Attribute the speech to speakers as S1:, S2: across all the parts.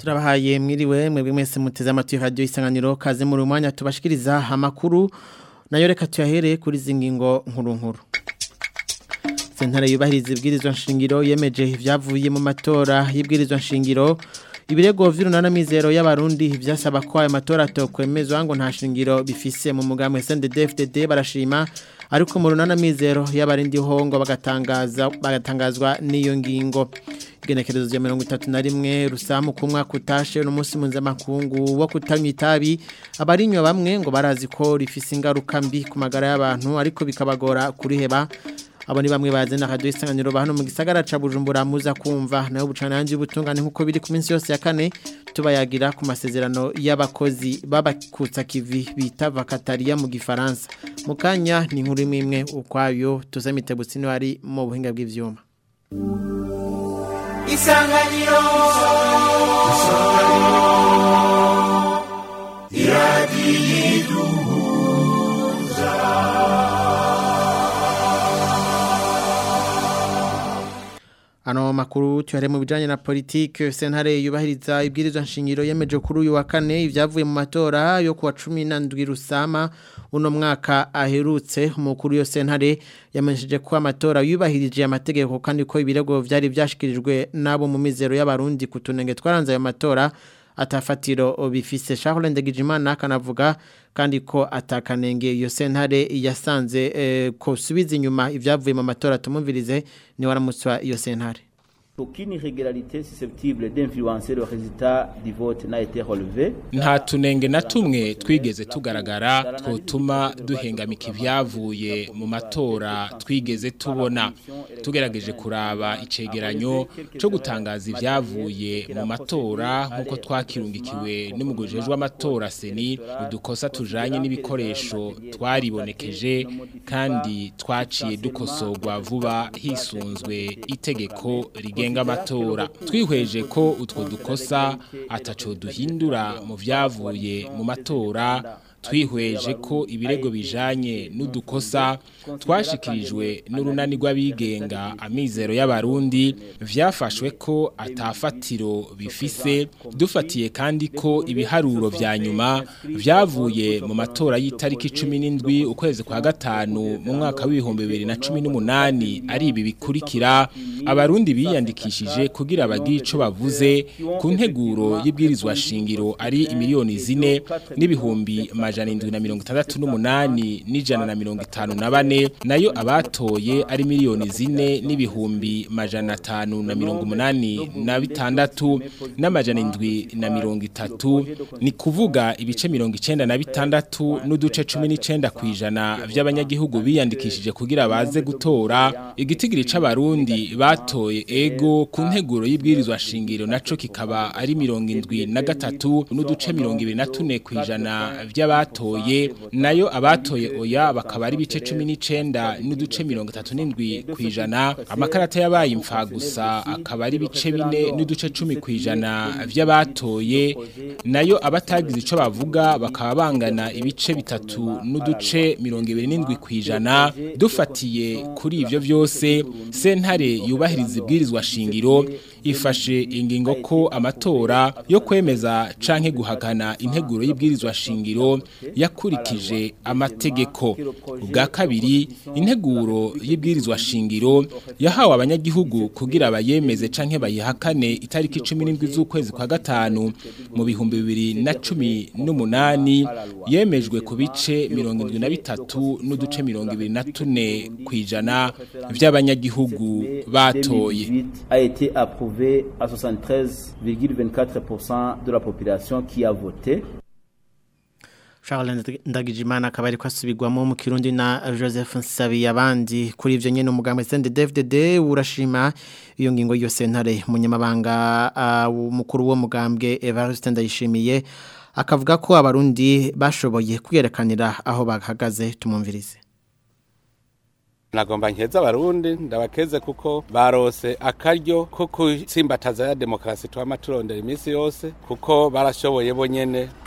S1: turabahaye mwiriwe mwebwe mwese muteze amatwi radio isanganiro kaze mu rumwanya tubashikiriza amakuru nayo reka tuyahere kuri zingingo nkuru nkuru Sentare yubahiriza ibwirizwa nshingiro yemeje ivyavuye mu matora y'ibwirizwa nshingiro ibirego vy'urunana mizero y'abarundi vyasaba ko ayo matora tokwemezwa ngo nta shingiro bifise mu mugamwe SNDD-FDD barashima ariko mu runana mizero y'abarindi hongo bagatangaza bagatangazwa n'iyo ngingo igenekerezo rya mirongo itatu na rimwe rusamu ku mwaka utashe n'umunsi mpuzamakungu wo kutanywa itabi abarinywa bamwe ngo barazi ko rifise ingaruka mbi ku magara y'abantu ariko bikabagora kuriheba abo ni bamwe bazana radio isanganiro bahano mu gisagara ca Bujumbura muza kumva nayo bucananje ubutungane nkuko biri ku minsi yose ya kane tubayagira ku masezerano y'abakozi babakutsa kivi bita vakataria mu gifaransa mukanya ni inkuru imwe imwe ukwayo tuzamite butsino ari mu buhinga bw'ivyuma
S2: isanganiro isanganiro iradiyiduhuza
S1: Ano makuru tuyare mu bijanye na politike sentare yubahiriza ibwirizwa nshingiro yemeje kuri uyu wa kane ivyavuye mu matora yo kuwa 17 rusama uno mwaka aherutse umukuru yo sentare yamenyesheje ko amatora yubahirije amategeko kandi ko ibirego vyari vyashikirijwe nabo mu mizero y'abarundi kutunenge twaranze ayo matora atafatiro bifise Charles Ndegijimana kanavuga kandi ko atakanenge iyo sentare yasanze eh, ko subiza inyuma ivyavuye mu matora tumumvirize ni waramutswa iyo sentare
S3: Aucune irrégularité susceptible d'influencer le résultat du vote n'a été relevée.
S4: nta tunenge na tumwe twigeze tugaragara twotuma duhengamika ibyavuye mu matora twigeze tubona tugerageje kuraba icegeranyo cyo gutangaza ibyavuye mu matora nk'uko twakirungikiwe n'umugujejwe amatora seni udukosa tujanye n'ibikoresho twaribonekeje kandi twaciye dukosorwa vuba hisunzwe itegeko rigenga amatora twihweje ko utwo dukosa ataco duhindura mu vyavuye mu matora twihweje ko ibirego bijanye n'udukosa twashikirijwe n'urunani rw'abigenga amizero y'abarundi vyafashwe ko atafatiro bifise dufatiye kandi ko ibiharuro vya nyuma vyavuye mu matora y'itariki 17 ukwezi kwa gatanu mu mwaka w'ibihumbi bibiri na cumi n'umunani ari ibi bikurikira abarundi biyandikishije kugira bagire ico bavuze ku nteguro y'ibwirizwa shingiro ari imiliyoni zine n'ibihumbi majana indwi na mirongo itandatu n'umunani n'ijana na mirongo itanu na bane nayo abatoye ari miliyoni zine n'ibihumbi majana atanu na mirongo umunani na bitandatu n'amajana indwi na mirongo itatu ni kuvuga ibice mirongo icenda na bitandatu n'uduce cumi n'icenda kw'ijana vy'abanyagihugu biyandikishije kugira baze gutora igitigiri c'abarundi batoye ego ku nteguro y'ibwirizwa shingiro naco kikaba ari mirongo indwi na gatatu n'uduce mirongo ibiri na tune kw'ijana vy'abatoye nayo abatoye oya bakaba ari ibice cumi n'icenda n'uduce mirongo itatu n'indwi kw'ijana amakarata yabaye imfa gusa akaba ari ibice bine n'uduce cumi kw'ijana vy'abatoye nayo abatagize ico bavuga bakaba bangana ibice bitatu n'uduce mirongo ibiri n'indwi kw'ijana dufatiye kuri ivyo vyose sentare yubahiriza ibwirizwa shingiro ifashe ingingo ko amatora yo kwemeza canke guhakana integuro y'ibwirizwa shingiro yakurikije amategeko ubwa kabiri integuro y'ibwirizwa shingiro yahawe abanyagihugu kugira bayemeze canke bayihakane itariki 17 z'ukwezi kwa gatanu mu bihumbi bibiri na cumi n'umunani yemejwe ku bice mirongo indwi na bitatu n'uduce mirongo ibiri na tune kw'ijana vy'abanyagihugu batoye
S3: a été approuvé à 73,24% de la population qui a voté.
S1: Charles Ndagijimana akaba ariko asubirwamo mu Kirundi na Joseph Nsabi abandi kuri ivyo nyene umugambo CNDD-FDD urashima iyo ngingo yose ntare munyamabanga umukuru wo mugambwe Evariste Ndayishimiye akavuga ko abarundi bashoboye kwiyerekanira aho bahagaze tumumvirize
S5: nagomba nkeza abarundi ndabakeze kuko barose akaryo ko kutsimbataza ya demokarasi twama turondera iminsi yose kuko barashoboye bonyene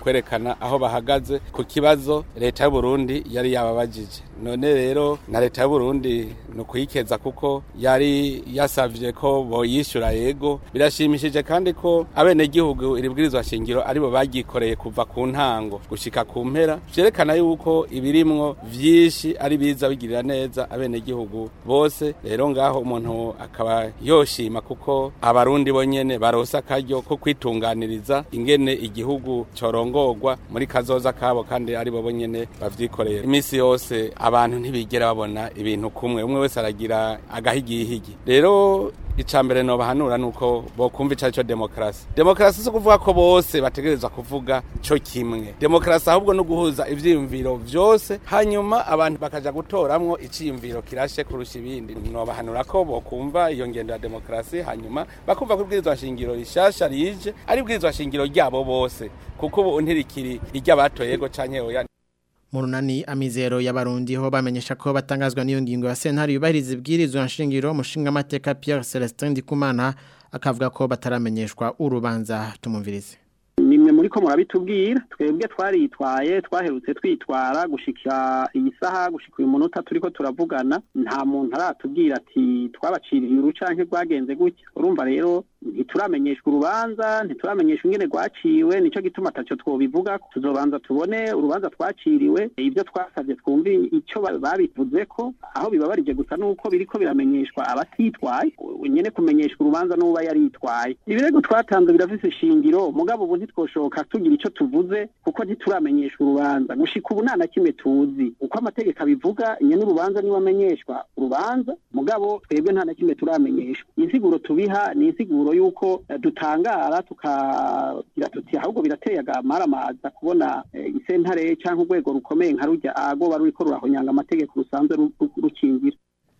S5: kwerekana aho bahagaze ku kibazo leta y'u Burundi yari yababajije none rero na leta y'u Burundi ni ukuyikeza kuko yari yasavye ko boyishyura yego birashimishije kandi ko abenegihugu iri bwirizwa shingiro aribo bagikoreye kuva ku ntango gushika ku mpera vyerekana yuko ibirimwo vyinshi ari biza bigirira neza abenegihugu bose rero ngaho umuntu akaba yoshima kuko abarundi bonyene barosa akaryo ko kwitunganiriza ingene igihugu corongorwa muri kazoza kabo kandi ari bo bonyene bavyikoreye imisi yose abantu ntibigera babona ibintu kumwe umwe wese aragira agahigihigi rero icambere no bahanura nuko bokumva ico cyo demokrasi demokrasi so kuvuga ko bose bategerezwa kuvuga cyo kimwe demokrasi ahubwo no guhuza ivyiyumviro vyose hanyuma abantu bakaja gutoramwo iciyumviro kirashe kurusha ibindi no bahanura ko bokumva iyo ngendo ya demokrasi hanyuma bakumva ko ibwirizwa shingiro rishasha rije ari ibwirizwa shingiro ryabo bose kuko ubu ntirikiri iry'abatoyego canke oya
S1: Murunani amizero y'abarundi ho bamenyesha ko batangazwa n'iyo ngingo ya sentari yubahiriza ibwirizwa nshingiro mushinga amateka Pierre Celestin Ndikumana akavuga ko bataramenyeshwa urubanza tumumvirize
S6: nimwe muri ko murabitubwira twebwe twaritwaye twaherutse twitwara gushika iyi saha gushika uyu munota turiko turavugana nta muntu aratubwira ati twabaciriye urucanke rwagenze gutya urumva rero ntituramenyeshwa urubanza ntituramenyeshwa ingene rwaciwe nico gituma ataco twobivuga tuzobanza tubone urubanza twaciriwe ibyo twasavye twumve ico babivuzeko aho bibabarije gusa nuko biriko biramenyeshwa abatitwaye nyene kumenyeshwa urubanza n'uba yaritwaye ibirego twatanze birafise ishingiro mugabo ubu ntitwoshoka tugira ico tuvuze kuko ntituramenyeshwa urubanza gushika ubu nta na kimwe tuzi uko amategeko abivuga nyene urubanza niwe amenyeshwa urubanza mugabo twebwe nta na kimwe turamenyeshwa insiguro tubiha ni insiguro yuko dutangara tukagira tuti ahubwo birateye agamaramaza kubona isentare cyangwa urwego rukomeye nka rujya agoba ruriko rurahonyanga amategeko rusanzwe rukingira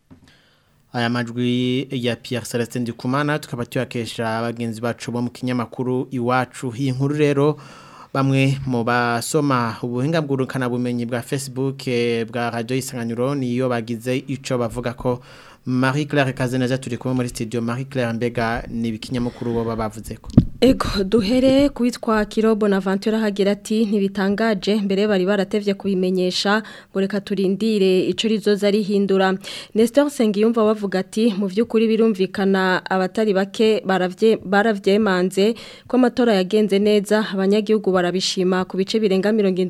S1: aya majwi ya Pierre Celestin Ndikumana tukaba tuyakesha abagenzi bacu bo mu kinyamakuru iwacu iyi nkuru rero bamwe mu basoma ubuhinga bw'urukana bumenyi bwa Facebook bwa Radio Isanganiro niyo bagize ico bavuga ko Marie Claire Kazeneza turi kumwe muri studio Marie Claire mbega ni bikinyamakuru bo bavuze ko
S7: Ego duhere kuwitwa Kiro Bonaventure hagira ati ntibitangaje mbere bari baratevye kubimenyesha ngo reka turindire ico rizoza rihindura Nestor Sengiyumva bavuga ati mu vyukuri birumvikana abatari bake baravye baravyemanze ko amatora yagenze neza abanyagihugu barabishima ku bice birenga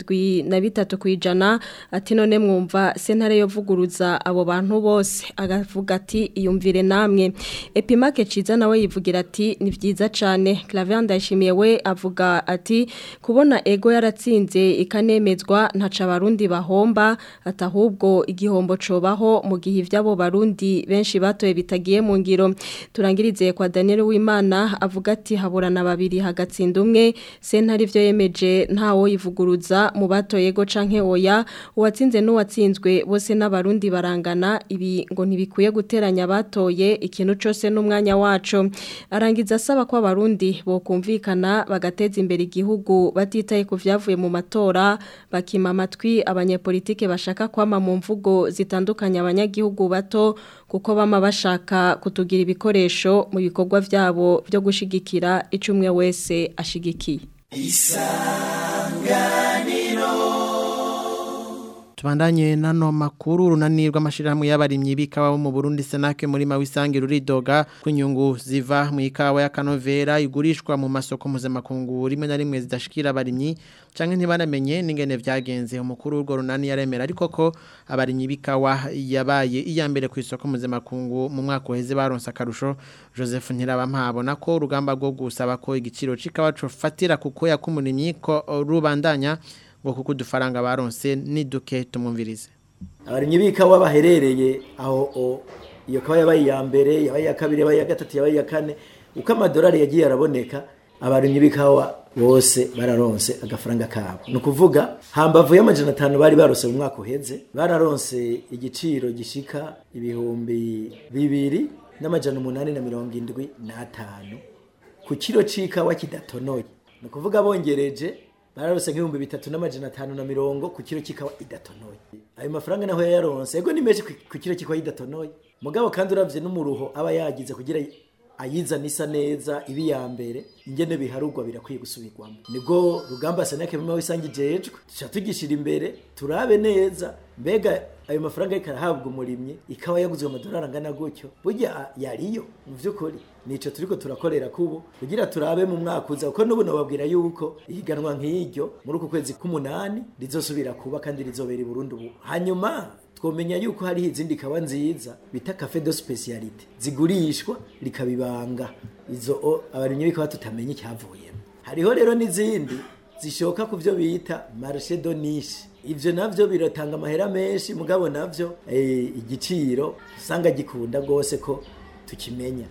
S7: 73 kwijana ati none mwumva sentare yo vuguruza abo bantu bose agavuga ati iyumvire namwe Epimake ciza nawe yivugira ati ni vyiza cane Clavier ndashimiye we avuga ati kubona ego yaratsinze ikanemezwa ntaca abarundi bahomba atahubwo igihombo cobaho mu gihe ivyabo barundi benshi batoye bitagiye mu ngiro turangirize kwa Daniel Wimana avuga ati haburana babiri hagatsinda umwe sentari ivyo yemeje ntawo yivuguruza mu batoye ego canke oya uwatsinze n'uwatsinzwe bose n'abarundi barangana ibi ngo ntibikwiye guteranya batoye ikintu cose n'umwanya waco arangiza asaba ko abarundi bokumvikana bagateza imbere igihugu batitaye ku vyavuye mu matora bakima amatwi abanyepolitike bashaka kwama mu mvugo zitandukanye abanyagihugu bato kuko bama bashaka kutugira ibikoresho mu bikorwa vyabo byo gushigikira icumwe wese ashigikiye
S1: Tubandanye nano makuru runanirwa amashirahamwe y'abarimyi bikawa bo mu Burundi Senake muri mawisangi ruridoga kunyungu ziva mu ikawa ya Kanovera igurishwa mu masoko mpuzamakungu rimwe na rimwe zidashikira abarimyi canke ntibanamenye n'ingene vyagenze umukuru w'urwo runani yaremera ariko ko abarimyi bikawa yabaye iya mbere ku isoko mpuzamakungu mu mwaka uheze baronse akarusho Joseph Ntirabampabona ko urugamba rwo gusaba ko igiciro c'ikawa cofatira kuko yakumurimyi ko rubandanya ngo kuko udufaranga baronse ni duke tumwumvirize
S8: abarimyi b'ikawa baherereye aho iyo kawa yabaye iya mbere yabaye iya kabiri yabaye iya gatatu yabaye iya kane uko amadolari yagiye araboneka abarimyi b'ikawa bose bararonse agafaranga kabo ni ukuvuga hambavu y'amajana atanu bari barose mu mwaka uheze bararonse igiciro gishika ibihumbi bibiri n'amajana umunani na mirongo indwi n'atanu ku kiro c'ikawa kidatonoye ni ukuvuga bongereje bararose nk'ibihumbi bitatu n'amajana atanu na mirongo ku kiro kikawa idatonoye ayo mafaranga naho yayaronse ego ni menshi ku kiro kikawa idatonoye mugabo kandi uravye n'umuruho aba yagize kugira ayizana isa neza ibi ya mbere ingene biharugwa birakwiye gusubirwamo nibwo rugamba seneke mima wisange ijejwe tuca tugishira imbere turabe neza mbega ayo mafaranga ariko arahabwa umurimyi ikaba yaguzwe amadolari angana gutyo burya yariyo mu by'ukuri nico turiko turakorera kubo kugira turabe mu mwaka uza kuko n'ubu nababwira yuko ihiganwa nk'iryo muri uku kwezi k'umunani rizosubira kuba kandi rizobera i Burundi ubu hanyuma twomenya yuko hariho izindi kawa nziza bita cafe de specialite zigurishwa rikabibanga izo o abarimyi bikaba tutamenya icyavuyemo hariho rero n'izindi zishoka ku byo bita marché de niche ivyo navyo biratanga amahera menshi mugabo navyo eh, igiciro usanga gikunda gose ko tukimenya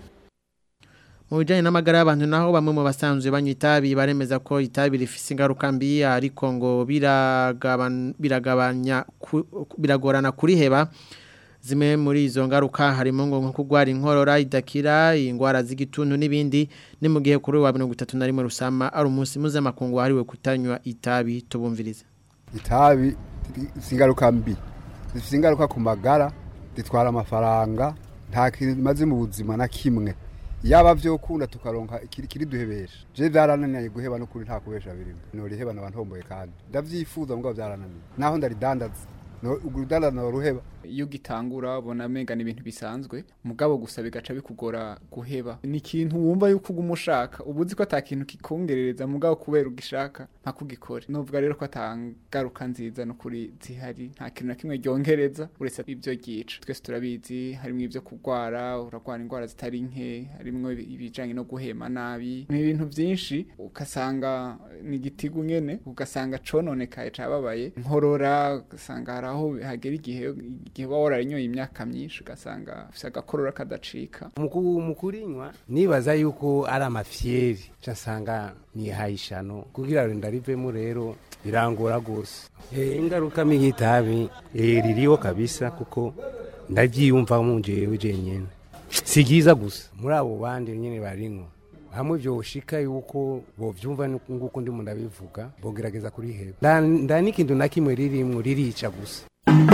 S1: mu bijyanye n'amagara y'abantu naho bamwe mu basanzwe banywa itabi baremeza ko itabi rifise ingaruka mbi ariko ngo biragaban- biragabanya ku- biragorana kuriheba zimwe muri izo ngaruka harimo ngo nko kurwara inkorora idakira indwara z'igituntu n'ibindi ni mu gihe kuri uyu wa mirongo itatu na rimwe rusama ari umunsi mpuzamakungu wahariwe kutanywa itabi tubumviriza
S9: itabi zifite ingaruka mbi zifite ingaruka ku magara zitwara amafaranga nta kimaze mu buzima na kimwe yaba byo kunda tukaronka ikiri kiri duhebesha je byarananiye guheba no kuri nta kubesha birimo no riheba nabantu homboye kandi ndavyifuza ngo byarananiye naho ndaridandaza no urudandaza no ruheba
S10: iyo ugitangura ubona amenga ni ibintu bisanzwe mugabo gusa bigaca bikugora guheba ni ikintu wumva yuko uguma ushaka uba uzi ko ata kintu kikongerereza mugabo kubera ugishaka nta kugikora nuvuga rero ko atangaruka nziza no kuri zihari nta kintu na kimwe ryongereza uretse ibyo ryica twese turabizi harimo ibyo kurwara urarwara indwara zitari nke harimo ibijyanye no guhema nabi ni ibintu byinshi ugasanga ni igitigu nyene ugasanga cononekaye cababaye nkorora ugasanga hari aho hagera igihe igihe uba wararinyoye imyaka myinshi ugasanga ufite agakorora kadacika
S11: mu kurinywa nibaza yuko ari amafyeri nsanga nihaye ishano kugira ngo ndarivemo rero birangora rwose ingaruka mbi y'itabi ririho kabisa kuko ndabyiyumva mu njyewe jenyine si byiza gusa muri abo bandi nyine barinywa hamwe byoshika yuko bovyumva nguko ndimo ndabivuga bogerageza kuriheba nda n'ikintu na kimwe ririmwo ririca gusa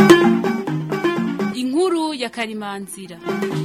S12: inkuru ya karimanzira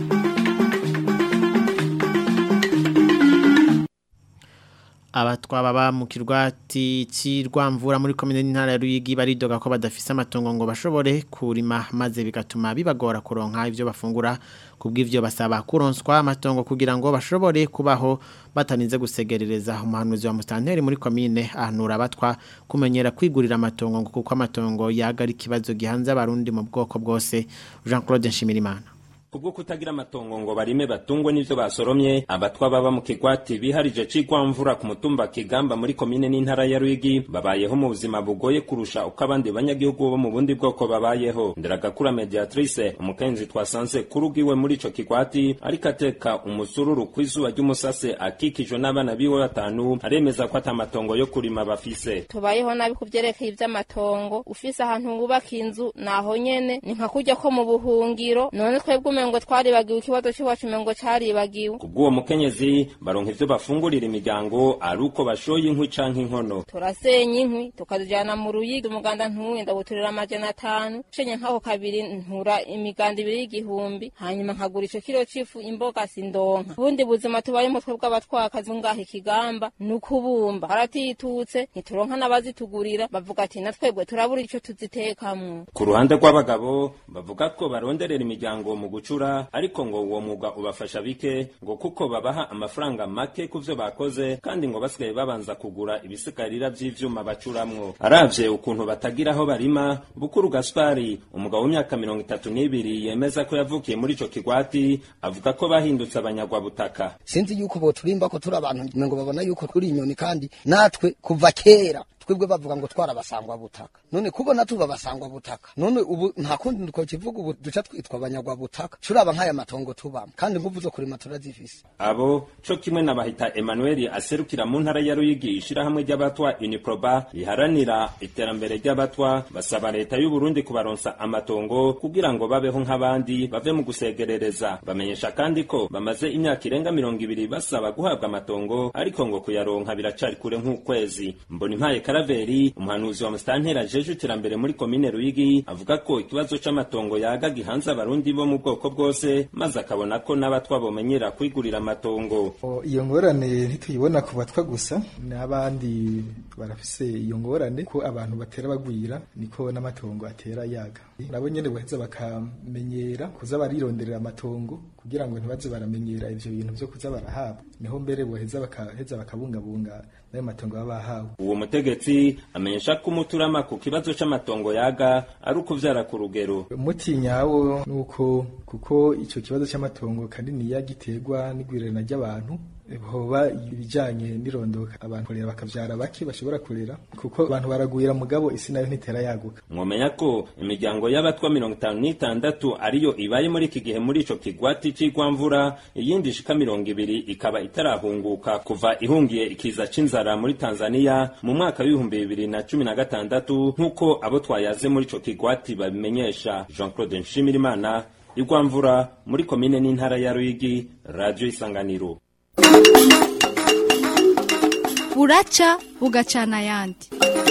S1: abatwa baba mu kirwati cy'irwamvura muri komine n'intara ya Ruyigi baridoga ko badafise amatongo ngo bashobore kurima maze bigatuma bibagora kuronka ivyo bafungura kubw'ivyo basaba kuronswa amatongo kugira ngo bashobore kubaho bataninze gusegerereza umuhanuzi wa mustanteri muri komine ahanura abatwa kumenyera kwigurira amatongo ngo kuko amatongo yaga ari ikibazo gihanze abarundi mu bwoko bwose Jean Claude Nshimirimana
S13: kubwo kutagira amatongo ngo barime batungwe n'ivyo basoromye abatwa baba mu kigwati biharije cigwamvura ku mutumba kigamba muri komine n'intara ya Ruyigi babayeho mu buzima bugoye kurusha uko abandi banyagihugu bo mu bundi bwoko babayeho nderagakura mediatrice umukenzi twasanze kurugiwe muri ico kigwati ariko ateka umusururu kw'izuba ry'umusase akikijwe n'abana biwe batanu aremeza ko atamatongo yo kurima bafise
S14: tubayeho nabi kuvyerekeye ivy'amatongo ufise ahantu wubaka inzu naho nyene ni nka kurya ko mu buhungiro none twebwe umengo twaribagiwe ikibazo cy'iwacu umengo caribagiwe
S13: kubw'uwo mukenyezi baronka ivyo bafungurira imiryango ari uko bashoye inkwi canke inkono
S14: turasenya inkwi tukazijana mu ruyigi umuganda ntuwe ndabuturira amajana atanu cenye nk'ako kabiri ntura imiganda ibiri y'igihumbi hanyuma nkagura ico kiro c'ifu imboga sindonka ubundi buzima tubayemo twebwe abatwakazi ngaha ikigamba ni ukubumba haratitutse ntituronka n'abazitugurira bavuga ati na twebwe turabura ico tuzitekamwo
S13: ku ruhande rw'abagabo bavuga ko baronderera imiryango mu gucura ariko ngo uwo mwuga ubafasha bike ngo kuko babaha amafaranga make ku vyo bakoze kandi ngo basigaye babanza kugura ibisigarira vy'ivyuma bacuramwo aravye ukuntu batagira aho barima bukuru gaspari umugabo w'imyaka mirongo itatu n'ibiri yemeza ko yavukiye muri ico kigwati avuga ko bahindutse abanyagwabutaka
S15: sinzi yuko boturimba ko turi abantu ngo babona yuko turi inyoni kandi natwe kuva kera twebwe bavuga ngo twarabasangwa butaka none kubona tuba basangwa butaka none ubu nta kundi ko kivuga ubu duca twitwa abanyagwa butaka curaba nk'aya matongo tubamo kandi nguvu zo kurima turazifise
S13: abo co kimwe na bahita Emmanuel aserukira mu ntara ya Ruyigi ishirahamwe ry'abatwa Uniproba riharanira iterambere ry'abatwa basaba leta y'u Burundi kubaronsa amatongo kugira ngo babeho nk'abandi bave mu gusegerereza bamenyesha kandi ko bamaze imyaka irenga mirongo ibiri basaba guhabwa amatongo ariko ngo kuyaronka biracari kure nk'ukwezi mbona impaye Karaveri umuhanuzi wa Mustantera jeje iterambere muri komine Ruyigi avuga ko ikibazo c'amatongo yaga gihanze abarundi bo mu bwoko bwose maze akabona ko n'abatwa bomenyera kwigurira amatongo
S16: iyo ngorane ntituyibona ku batwa gusa n'abandi barafise iyo ngorane ko abantu batera bagwira niko n'amatongo atera yaga nabo nyene baheza bakamenyera kuza barironderera amatongo kugira ngo ntibaze baramenyera ivyo bintu vyo kuza barahabwa niho mbere boheza bakaheza bakabungabunga nayo matongo baba bahawe
S13: uwo mutegetsi amenyesha ko umuturama ku kibazo c'amatongo yaga ari ukuvyara ku rugero
S16: umuti nyawo nuko kuko ico kibazo c'amatongo kanini yagiterwa n'igwirana ry'abantu hoba ibijanye n'irondoka abantu kurera bakavyara bake bashobora kurera kuko abantu baragwira mugabo isi nayo ntitera yaguka
S13: mwomenya ko imiryango y'abatwa mirongo itanu n'itandatu ariyo ibaye muri iki gihe muri ico kigwati c'igwamvura iyindi ishika mirongo ibiri ikaba itarahunguka kuva ihungiye ikiza c'inzara muri tanzania mu mwaka w'ibihumbi bibiri na cumi na gatandatu nk'uko abo twayaze muri ico kigwati babimenyesha jean claude nshimirimana igwamvura muri komine n'intara ya ruyigi radio isanganiro
S17: buraca bugacana ayandi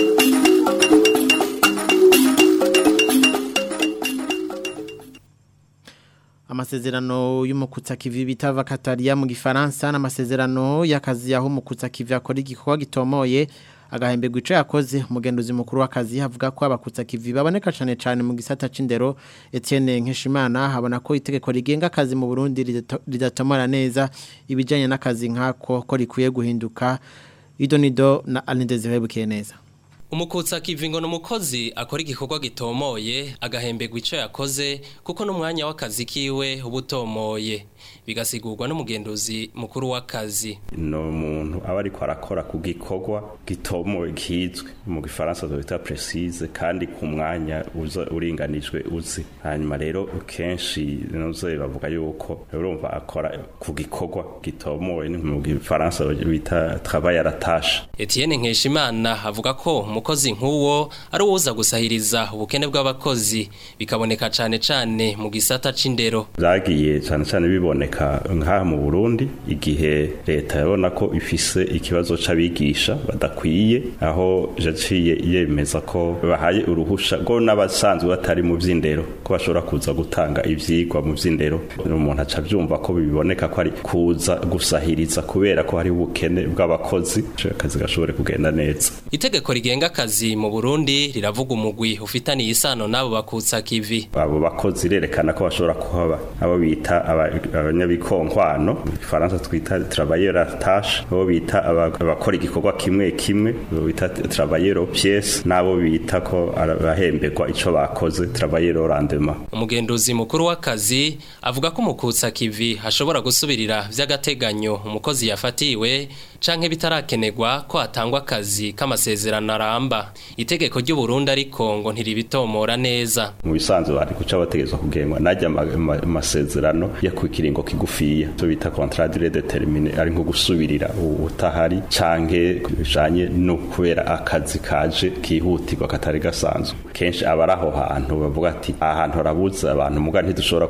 S1: amasezerano y'umukutsa kivi bita vakatariya mu gifaransa n'amasezerano y'akazi aho umukutsa kivi akora igikorwa gitomoye agahembegwa ico yakoze umugenduzi mukuru w'akazi havuga ko abakutsa kivi baboneka cane cane mu gisata c'indero Etienne Nkeshimana habona ko itegeko rigenga akazi mu Burundi ridatomora neza ibijanye n'akazi nkako ko rikwiye guhinduka idonido na Alindezire Bukeneza
S18: umukutsa kivingo n'umukozi akora igikorwa gitomoye agahembegwa ico yakoze kuko n'umwanya w'akazi kiwe ubutomoye bigasigurwa n'umugenduzi mukuru w'akazi
S19: no muntu aba ariko arakora ku gikorwa gitomoye kizwe mu gifaransa bita precise kandi ku mwanya uza uringanijwe uzi hanyuma rero kenshi noze bavuga yuko urumva akora ku gikorwa gitomoye mu gifaransa bita travail à la tâche
S18: Etienne Nkeshimana avuga ko umukozi nk'uwo ari uwuza gusahiriza ubukene bw'abakozi bikaboneka cane cane mu gisata c'indero
S19: byagiye cane cane biboneka nk'aha mu Burundi igihe leta yabona ko ifise ikibazo c'abigisha badakwiye aho yaciye yemeza ko bahaye uruhusha ngo n'abasanzwe batari mu vy'indero ko bashobora kuza gutanga ivyigwa mu vy'indero umuntu aca byumva ko biboneka ko ari kuza gusahiriza kubera ko hari ubukene bw'abakozi akazi gashobore kugenda neza
S18: itegeko rigenga akazi mu Burundi riravuga umugwi ufitaniye isano n'abo bakutsa kivi
S19: abo bakozi rerekana ko bashobora kuhaba abo bita abanyabikonkwano mu Faransa twita travailleur à tâche abo bita abakora igikorwa kimwe kimwe abo bita travailleur pièce nabo bita ko arahembegwa ico bakoze travailleur au rendement
S18: umugenduzi mukuru w'akazi avuga ko umukutsa kivi hashobora gusubirira vy'agateganyo umukozi yafatiwe canke bitarakenegwa ko atangwa akazi k'amasezerano aramba itegeko ry'u Burundi ariko ngo ntiribitomora neza
S19: mu bisanzwe bari guca bategezwa kugengwa najya amasezerano ya ku kiringo kigufiya to bita contrat durée déterminée ari nko gusubirira utahari canke bijanye no kubera akazi kaje kihutirwa katari gasanzwe kenshi abari aho hantu bavuga ati ahantu harabuze abantu muga ntidushobora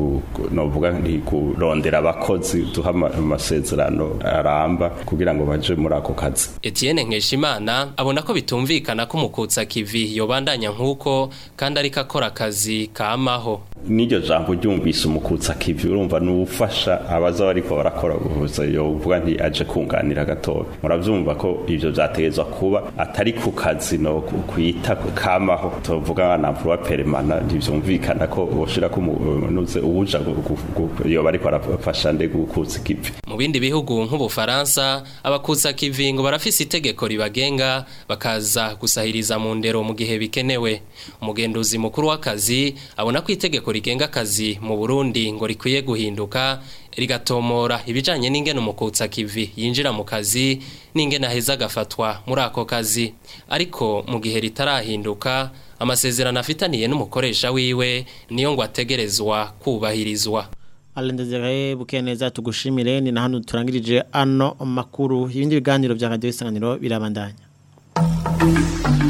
S19: novuga nti kurondera abakozi duha amasezerano aramba kugira ngo baje muri ako kazi
S18: Etienne Nkeshimana abona ko bitumvikana ko umukutsa kivi yobandanya nkuko kandi ariko akora akazi kamaho
S19: n'iryo jambo ryumvise umukutsa kivi urumva n'ufasha abaza bariko barakora ubuvuzi yovuga nti aje kunganira gatoya muravyumva ko ivyo vyategezwa kuba atari ku kazi no kwita kamaho tuvuga nka emploi permanent ntivyumvikana ko woshira ko nuze ubuja yoba ariko arafasha nde gukutsa kivi
S18: mu bindi bihugu nk'ubufaransa abakutsa kivi ngo barafise itegeko ribagenga bakaza gusahiriza mu ndero mu gihe bikenewe umugenduzi mukuru w'akazi abona ko itegeko rigenga akazi mu Burundi ngo rikwiye guhinduka rigatomora ibijanye n'ingene umukutsa kivi yinjira mu kazi n'ingene aheza agafatwa muri ako kazi ariko mu gihe ritarahinduka amasezerano afitaniye n'umukoresha wiwe niyo ngo ategerezwa kubahirizwa
S1: Alendezere bukeneza tugushimire ni na hano turangirije ano makuru ibindi biganiro bya radio isanganiro birabandanya